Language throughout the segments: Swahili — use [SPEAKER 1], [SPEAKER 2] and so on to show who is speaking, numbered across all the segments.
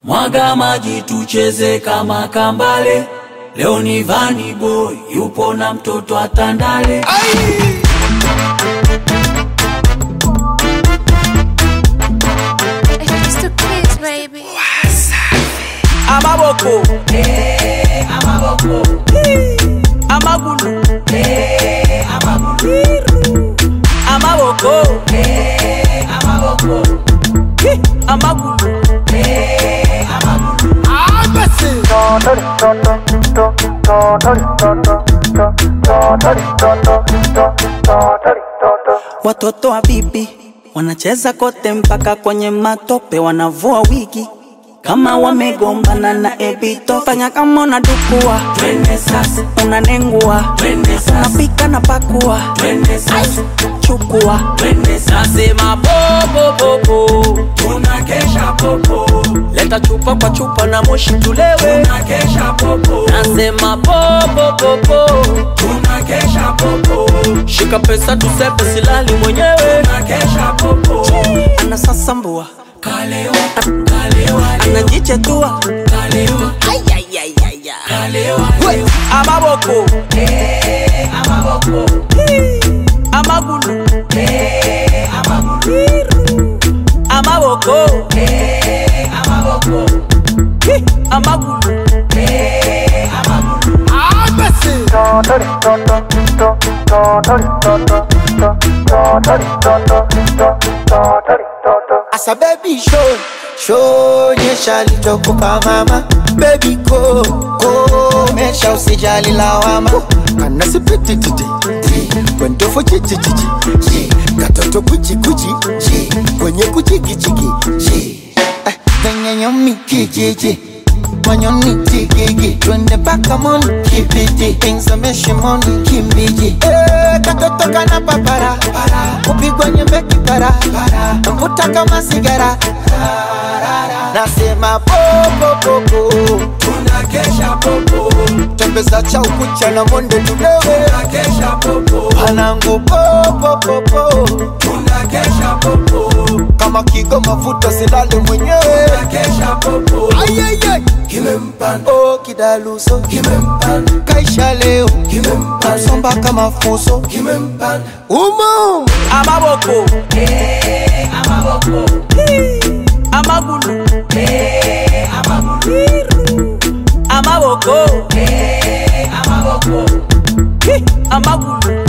[SPEAKER 1] Mwaga maji tucheze kama kambale. Leo ni Vani Boy yupo na mtoto atandale.
[SPEAKER 2] It's the kids, baby.
[SPEAKER 3] amaboko amagulu amaboko Hi, amagulu
[SPEAKER 4] Watoto wa bibi wanacheza kote mpaka kwenye matope, wanavua wigi kama wamegombana na Ebito. Fanya kama unadukua,
[SPEAKER 1] Twende sasa,
[SPEAKER 4] unanengua,
[SPEAKER 1] twende sasa,
[SPEAKER 4] unapika na pakua,
[SPEAKER 1] twende sasa,
[SPEAKER 4] chukua
[SPEAKER 1] twende sasa.
[SPEAKER 3] nasema popopopo
[SPEAKER 1] Tunakesha popo,
[SPEAKER 3] leta chupa kwa chupa na moshi tulewe
[SPEAKER 1] tunakesha popo,
[SPEAKER 3] nasema popopopo
[SPEAKER 1] tunakesha popo,
[SPEAKER 3] shika pesa tusepe silali mwenyewe
[SPEAKER 1] tunakesha popo.
[SPEAKER 4] anasasambua,
[SPEAKER 1] Kalewa, kalewa,
[SPEAKER 4] anajichetua
[SPEAKER 1] kalewa, kalewa,
[SPEAKER 3] amaboko amagulu amaboko Hi, amagulu
[SPEAKER 5] Asa baby show show nyesha lichokupa mama baby go go mesha usijali lawama kana sipiti titi kwendo fo chichi chichi chi katoto kuchi kuchi chi kwenye kuchi kichi chi eh kwenye nyomi kijiji manyoni tigigi twende paka moni kibiti pinsame shimoni kimbiji eh katoto kana papara kupigwa nyembe kipara mvuta kama sigara nasema popopopo
[SPEAKER 1] tunakesha popo,
[SPEAKER 5] tembeza cha ukucha na monde tulewe
[SPEAKER 1] tunakesha popo,
[SPEAKER 5] panangu popopopo
[SPEAKER 1] tunakesha popo,
[SPEAKER 5] kama kigo mafuta silale mwenyewe
[SPEAKER 1] tunakesha popo.
[SPEAKER 5] Ayayay.
[SPEAKER 1] Kimempanda,
[SPEAKER 5] oh kidaluso
[SPEAKER 1] kimempanda,
[SPEAKER 5] kaisha leo
[SPEAKER 1] kimempanda,
[SPEAKER 5] nasomba kama fuso
[SPEAKER 1] kimempanda.
[SPEAKER 5] umo
[SPEAKER 3] amaboko amagulu amaboko Hi, amagulu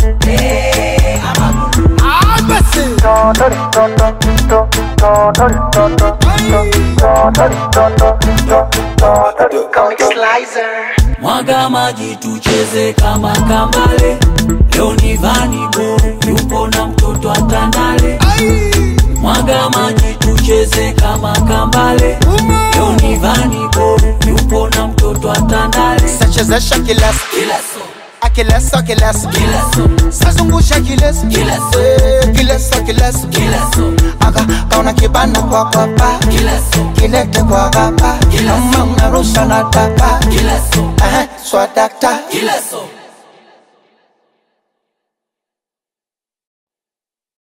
[SPEAKER 1] Mwaga maji tucheze kama kambale. Leo ni Vani Boy yupo na mtoto atandale. Mwaga maji tucheze kama kambale. Leo ni Vani Boy yupo na mtoto atandale.
[SPEAKER 5] sachezesha kileso
[SPEAKER 1] Kila so,
[SPEAKER 5] akileso kileso
[SPEAKER 1] kila so,
[SPEAKER 5] sazungusha kileso
[SPEAKER 1] Kileso.
[SPEAKER 5] Eh, kileso kileso
[SPEAKER 1] kila so,
[SPEAKER 5] aka kaona kibana kwa kwapa
[SPEAKER 1] kila so,
[SPEAKER 5] kilete kwa gapa
[SPEAKER 1] Kileso.
[SPEAKER 5] kama unarusha na tapa
[SPEAKER 1] kila so,
[SPEAKER 5] eh, swadakta
[SPEAKER 1] kila so.